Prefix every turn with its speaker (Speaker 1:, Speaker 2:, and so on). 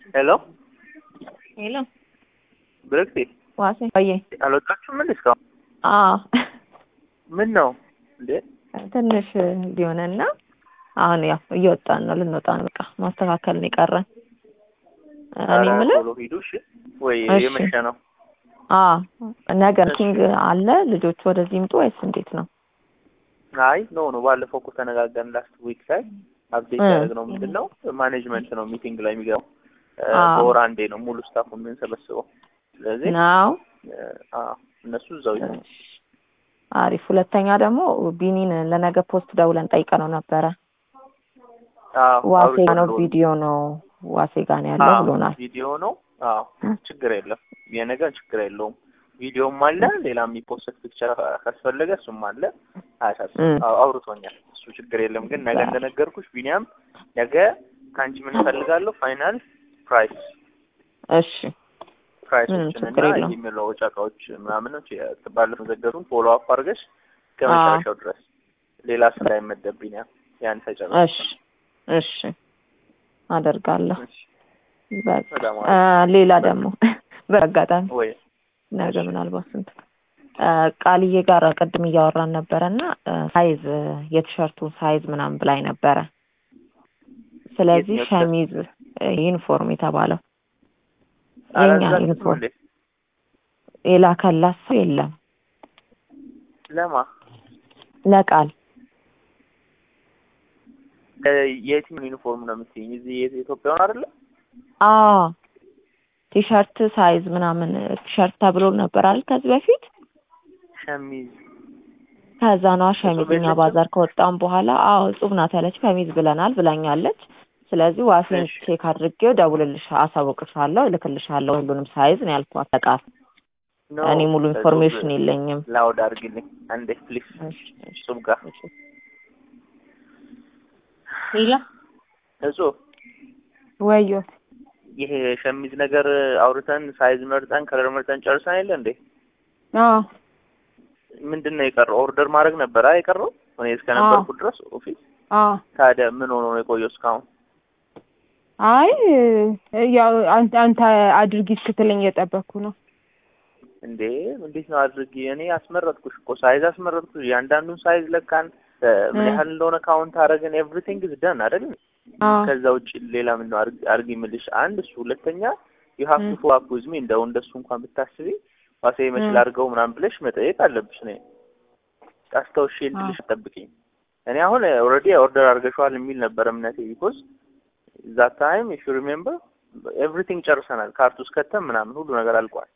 Speaker 1: ሄሎ
Speaker 2: ሄሎ
Speaker 1: ብርክቴ
Speaker 2: ዋሴ ቆየ
Speaker 1: አልወጣችሁም እንዴ እስካሁን?
Speaker 2: አዎ
Speaker 1: ምን ነው እንዴ?
Speaker 2: ትንሽ ሊሆነና አሁን ያው እየወጣን ነው ልንወጣ ነው በቃ ማስተካከል ነው የቀረን እኔ
Speaker 1: ኧረ
Speaker 2: የምልህ
Speaker 1: ቶሎ ሂዱ እሺ። ወይ
Speaker 2: እሺ።
Speaker 1: የመሸ ነው?
Speaker 2: አዎ ነገ ሚቲንግ አለ ልጆቹ ወደዚህ ይምጡ ወይስ እንዴት ነው
Speaker 1: አይ ኖ ኖ ባለፈው እኮ ተነጋገርን ላስት ዊክ ላይ አፕዴት
Speaker 2: እ።
Speaker 1: ያደረግነው ምንድን ነው ማኔጅመንት ነው ሚቲንግ ላይ የሚገባው እ፣
Speaker 2: አዎ።
Speaker 1: በወር አንዴ ነው ሙሉ ስታፉ የምንሰበስበው። ስለዚህ
Speaker 2: ነው
Speaker 1: እ፣ አዎ እነሱ እዛው ይሁኑ።
Speaker 2: አሪፍ ሁለተኛ ደግሞ ቢኒን ለነገ ፖስት ደውለን ጠይቀነው ነበረ
Speaker 1: አዎ
Speaker 2: ዋሴ
Speaker 1: አውርቶ
Speaker 2: ነው
Speaker 1: ብሎን።
Speaker 2: ቪዲዮ ነው ዋሴ ጋር ነው ያለው
Speaker 1: አዎ፣
Speaker 2: ብሎናል
Speaker 1: ቪዲዮ ነው። አዎ ችግር የለም የነገር ችግር የለውም። ቪዲዮም አለ ሌላ የሚፖስት ፒክቸር ካስፈለገ እሱም አለ። አያሳስብም።
Speaker 2: እም።
Speaker 1: አዎ አውርቶኛል። እሱ ችግር የለም። ግን ነገ እንደነገርኩሽ ቢኒያም ነገ ከአንቺ ምን እፈልጋለሁ ፋይናል ፕራይስ
Speaker 2: እሺ
Speaker 1: ፕራይሶችን
Speaker 2: ችግር
Speaker 1: እና
Speaker 2: የለውም።
Speaker 1: የሚለወጫ እቃዎች ምናምኖች ባለፈው ዘገሩን ፎሎ አፕ አድርገሽ ከመጨረሻው ድረስ ሌላ ስራ አይመደብ ቢኒያም ያን ተጨረስ
Speaker 2: እሺ እሺ አደርጋለሁ
Speaker 1: እሺ።
Speaker 2: በቃ
Speaker 1: በጣም
Speaker 2: አ፣ ሌላ ደግሞ በአጋጣሚ
Speaker 1: ወይ
Speaker 2: ነገ
Speaker 1: እሺ።
Speaker 2: ምናልባት ስንት አ፣ ቃልዬ ጋር ቅድም እያወራን ነበረ እና ሳይዝ የቲሸርቱ ሳይዝ ምናምን ብላኝ ነበረ ስለዚህ
Speaker 1: የትኛው
Speaker 2: ሸሚዝ እ፣ ዩኒፎርም የተባለው የኛ
Speaker 1: አላዛችሁም
Speaker 2: ዩኒፎርም
Speaker 1: እንዴ?
Speaker 2: የላከላት ሰው የለም
Speaker 1: ለማ
Speaker 2: ለቃል
Speaker 1: እ፣ የየትኛው ዩኒፎርም ነው የምትይኝ? እዚህ የኢትዮጵያውን አይደለ?
Speaker 2: አዎ ቲሸርት ሳይዝ ምናምን ቲሸርት ተብሎ ነበር አይደል ከዚህ በፊት
Speaker 1: ሸሚዝ
Speaker 2: ከዛ ነዋ ሸሚዝ
Speaker 1: እጹብ
Speaker 2: እኛ
Speaker 1: የለችም?
Speaker 2: ባዛር ከወጣን በኋላ አዎ እጹብ ናት ያለች ሸሚዝ ብለናል ብላኛለች ስለዚህ ዋሴን
Speaker 1: እሺ።
Speaker 2: ቼክ አድርጌው ደውልልሽ አሳውቅሻለሁ እልክልሻለሁ ሁሉንም ሳይዝ ነው ያልኳት ለቃል
Speaker 1: ኖ፣
Speaker 2: እኔ ሙሉ
Speaker 1: እጹብ
Speaker 2: ኢንፎርሜሽን የለኝም
Speaker 1: ላውድ አድርግልኝ አንዴ ፕሊዝ።
Speaker 2: እሺ፣ እሺ፣
Speaker 1: እጹብ ጋር
Speaker 2: እሺ። ሌላ
Speaker 1: እጹብ
Speaker 2: ወዮ
Speaker 1: ይሄ ሸሚዝ ነገር አውርተን ሳይዝ መርጠን ከለር መርጠን ጨርሰን የለ እንዴ?
Speaker 2: አዎ
Speaker 1: ምንድን ነው የቀረው? ኦርደር ማድረግ ነበር አይ የቀረው እኔ እስከነበርኩ ድረስ ኦፊስ።
Speaker 2: አዎ
Speaker 1: ታዲያ ምን ሆኖ ነው የቆየው እስካሁን?
Speaker 3: አይ ያው አንተ አንተ አድርጊ ስትለኝ እየጠበቅኩ ነው።
Speaker 1: እንዴ እንዴት ነው አድርጊ? እኔ አስመረጥኩሽ እኮ ሳይዝ አስመረጥኩሽ። እያንዳንዱን ሳይዝ ለካን እ፣ ምን
Speaker 3: እ።
Speaker 1: ያህል እንደሆነ ካውንት አደረግን። ኤቭሪቲንግ ኢዝ ደን አይደል?
Speaker 3: አዎ
Speaker 1: ከዛ ውጭ ሌላ ምን ነው አድርጊ አድርጊ የምልሽ? አንድ እሱ፣ ሁለተኛ ዩ ሃቭ ቱ
Speaker 3: እ።
Speaker 1: ፎሎ አፕ ዊዝ ሚ። እንደው እንደሱ እንኳን ብታስቢ ዋሴ መችል
Speaker 3: እ።
Speaker 1: አድርገው ምናምን ብለሽ መጠየቅ አለብሽ። እኔ አስታውሼ እንድልሽ ጠብቂኝ። እኔ አሁን ኦልሬዲ ኦርደር አድርገሽዋል የሚል ነበር እምነቴ። ቢኮዝ ዛት ታይም ኢፍ ዩ ሪሜምበር ኤቭሪቲንግ ጨርሰናል። ካርቱ እስከተም ምናምን ሁሉ ነገር አልቋል።